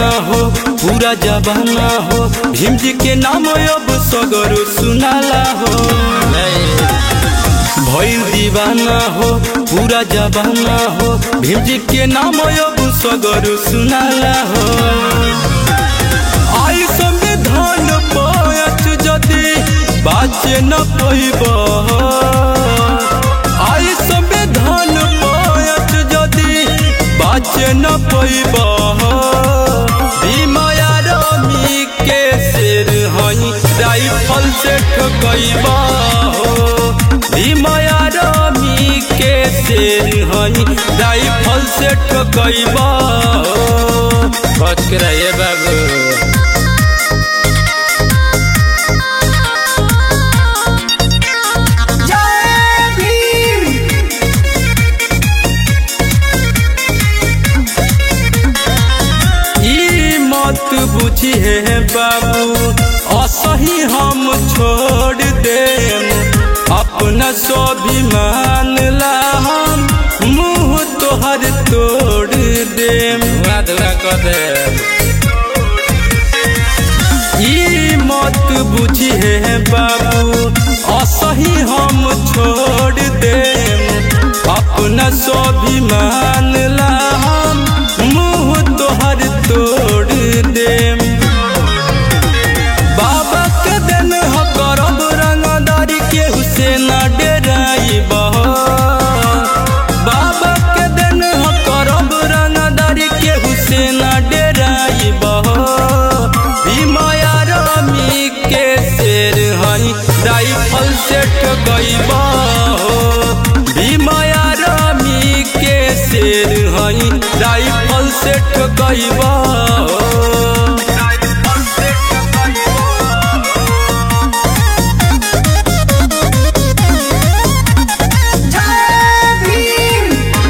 दीवाना हो पूरा जबाना हो भीम जी के नाम अब सगरो सुनाला हो भइल दीवाना हो पूरा जबाना हो भीम जी के नाम अब सगरो सुनाला हो आई संविधान पायच जदि बाचे न पैब आई संविधान पायच जदि बाचे न पैब भीमाया रमी के शेर हई राइफल से ठकैब भीमाया रमी के शेर हई राइफल से ठकैब बच के रहिए बाबू जय भीम ई मत बुझिए बाबू असही हम छोड़ देम अपना स्वाभिमान ला हम मुंह तोहर तोड़ देम ई मत बुझिए बाबू असही हम छोड़ देम अपना स्वाभिमान ला हम मुंह तोहर तोड़ देम बाबा के दिन ह करब रंगदारी के हुसैन डेराइब बाबा के दिन ह करब रंगदारी के हुसैन डेराइब भीमाया रमी के शेर हई राइफल से ठगैब भीमाया रमी के शेर हई राइफल से ठगैब जय भीम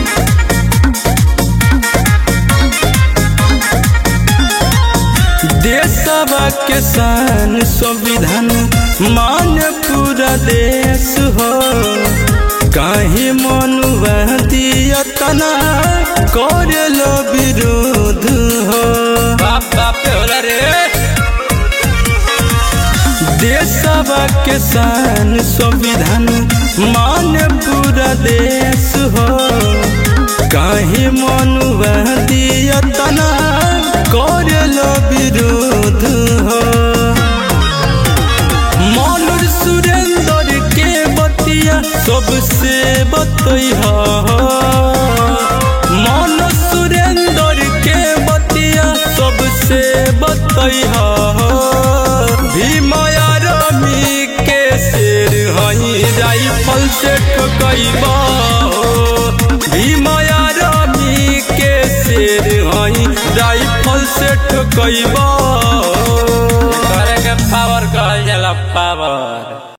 देशवा के शान संविधान मान पूरा देश हो काहे मनुआ दिया तना करे लो विरोध हो बाप बाप पे होला रे देशवा के शान संविधान मान पूरा देश हो काहे मनुआ दिया तना करे लो विरोध हो मनोज सुरेंद्र के बतिया सबसे बतैहा मनोज सुरेंद्र के बतिया सबसे बतैहा भीमाया रमी के शेर हई राइफल से ठकैब भीमाया रमी के शेर हई राइफल से ठकैब करे के पावर कहल जाला पावर